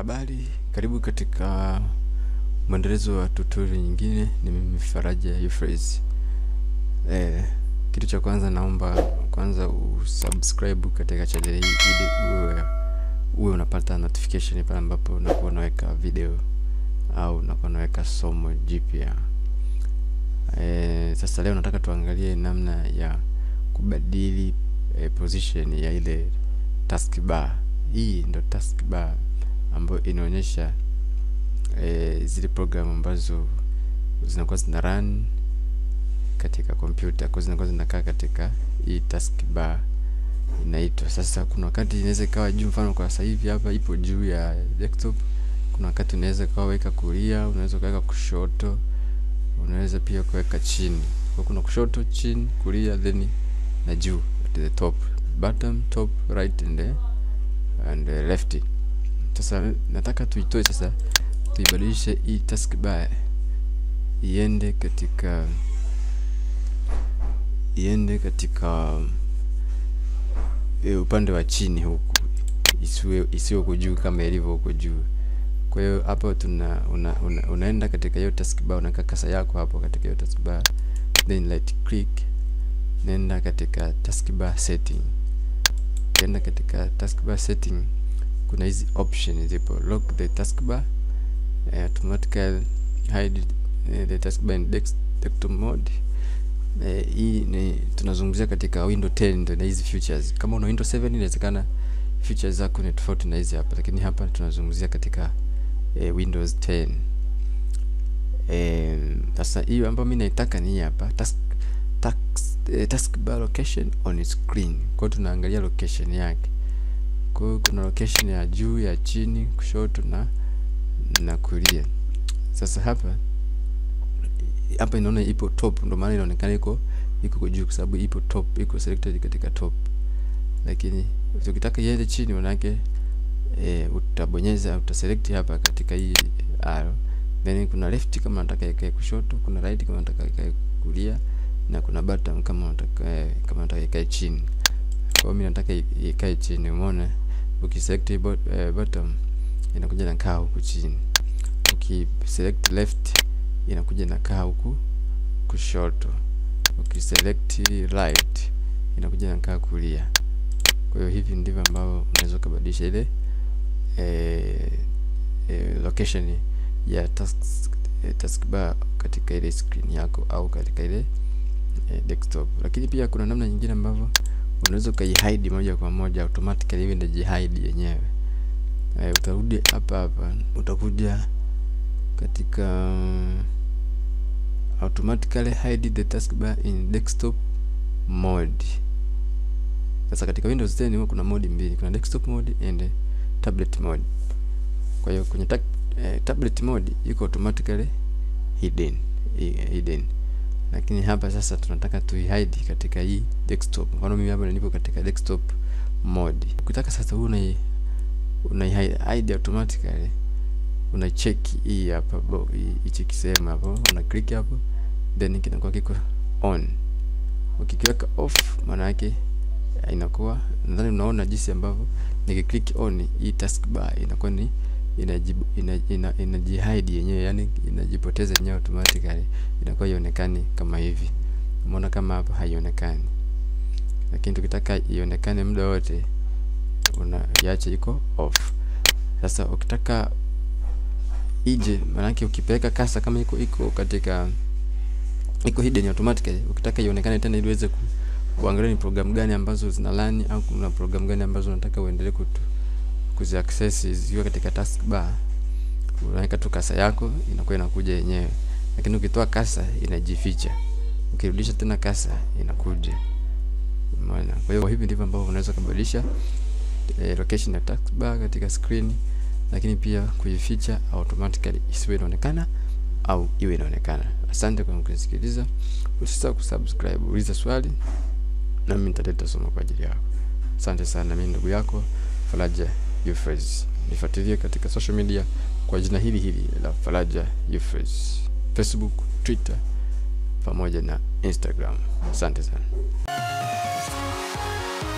Habari, karibu katika mwendelezo wa tutorial nyingine. Ni mimi Faraja Euphrates. Eh, kitu cha kwanza naomba kwanza usubscribe katika channel hii ili uwe uwe unapata notification pale ambapo unakuwa unaweka video au unakuwa unaweka somo jipya. Eh, sasa leo nataka tuangalie namna ya kubadili eh, position ya ile taskbar. Hii ndo taskbar ambayo inaonyesha e, zile programu ambazo zinakuwa zina run katika kompyuta kwa zinakuwa zinakaa katika hii taskbar inaitwa. Sasa kuna wakati inaweza ikawa juu, mfano kwa sasa hivi hapa ipo juu ya desktop. Kuna wakati unaweza ikawa weka kulia, unaweza ukaweka kushoto, unaweza pia kuweka chini. Kwa kuna kushoto, chini, kulia, then na juu at the top, bottom, top, right and the, and the left. Sasa nataka tuitoe sasa, tuibadilishe hii taskbar iende katika iende katika e, upande wa chini huku, isiwe isiwe huko juu kama ilivyo huko juu. Kwa hiyo hapo tuna una, una, unaenda katika hiyo taskbar, unaweka kasa yako hapo katika hiyo taskbar, then right click, nenda katika taskbar setting. Ukienda katika taskbar setting kuna hizi option zipo, lock the taskbar, uh, automatically hide uh, the taskbar in desktop mode. Uh, hii ni tunazungumzia katika Windows 10 ndio na hizi features. Kama una Windows 7 inawezekana features zako ni tofauti na hizi hapa, lakini hapa tunazungumzia katika uh, Windows 10. Sasa uh, hiyo ambayo mimi naitaka ni hii hapa task, task, uh, taskbar location on screen. Kwa hiyo tunaangalia location yake kwa hiyo kuna location ya juu, ya chini, kushoto na na kulia. Sasa hapa hapa inaona ipo top, ndio maana inaonekana iko iko juu, kwa sababu ipo top, iko selected katika top. Lakini ukitaka iende chini, manake e, utabonyeza utaselect hapa katika hii arrow, then kuna left kama unataka ikae kushoto, kuna right kama unataka ikae kulia, na kuna bottom kama unataka kama unataka ikae chini. Kwa hiyo mimi nataka ikae chini, umeona ukiselect bot, uh, bottom inakuja na kaa huku chini, ukiselect left inakuja na kaa huku kushoto, ukiselect right inakuja na kaa kulia. Kwa hiyo hivi ndivyo ambavyo unaweza kubadilisha ile eh, eh, location ya task, eh, taskbar katika ile screen yako au katika ile eh, desktop. Lakini pia kuna namna nyingine ambavyo unaweza ukaihide moja kwa moja automatically iwe ndio jihide yenyewe. E, utarudi hapa hapa, utakuja katika automatically hide the taskbar in desktop mode. Sasa katika Windows 10 huwa kuna mode mbili, kuna desktop mode and tablet mode. Kwa hiyo kwenye ta eh, tablet mode iko automatically hidden hidden lakini hapa sasa tunataka tuihide katika hii desktop. Mfano mimi hapa nilipo katika desktop mode. Ukitaka sasa huu una una hide automatically, una check hii hapa hichi kisehemu hapo, una click hapo, then kinakuwa kiko on. Ukikiweka off, maana yake inakuwa, nadhani unaona jinsi ambavyo nikiclick on hii taskbar inakuwa ni inajibu ina, inajihide yenyewe, yani inajipoteza yenyewe automatically, inakuwa ionekani kama hivi. Umeona kama hapa haionekani, lakini tukitaka ionekane muda wote unaiacha iko off. Sasa ukitaka ije, maanake ukipeleka kasa kama iko iko katika iko hidden automatically, ukitaka ionekane tena ili uweze kuangalia ni program gani ambazo zina run au kuna program gani ambazo unataka uendelee kutu kuzi access zikiwa katika taskbar, unaweka tu kasa yako inakuwa inakuja yenyewe, lakini ukitoa kasa inajificha, ukirudisha tena kasa inakuja. Umeona? Kwa hiyo hivi ndivyo ambavyo unaweza kubadilisha eh, location ya taskbar katika screen, lakini pia kuificha automatically isiwe inaonekana au iwe inaonekana. Asante kwa kunisikiliza, usisahau kusubscribe, uliza swali na mimi nitaleta somo kwa ajili yako. Asante sana, mimi ndugu yako Faraja Euphrates. Nifuatilie katika social media kwa jina hili hili la Faraja Euphrates, Facebook, Twitter pamoja na Instagram. Asante sana.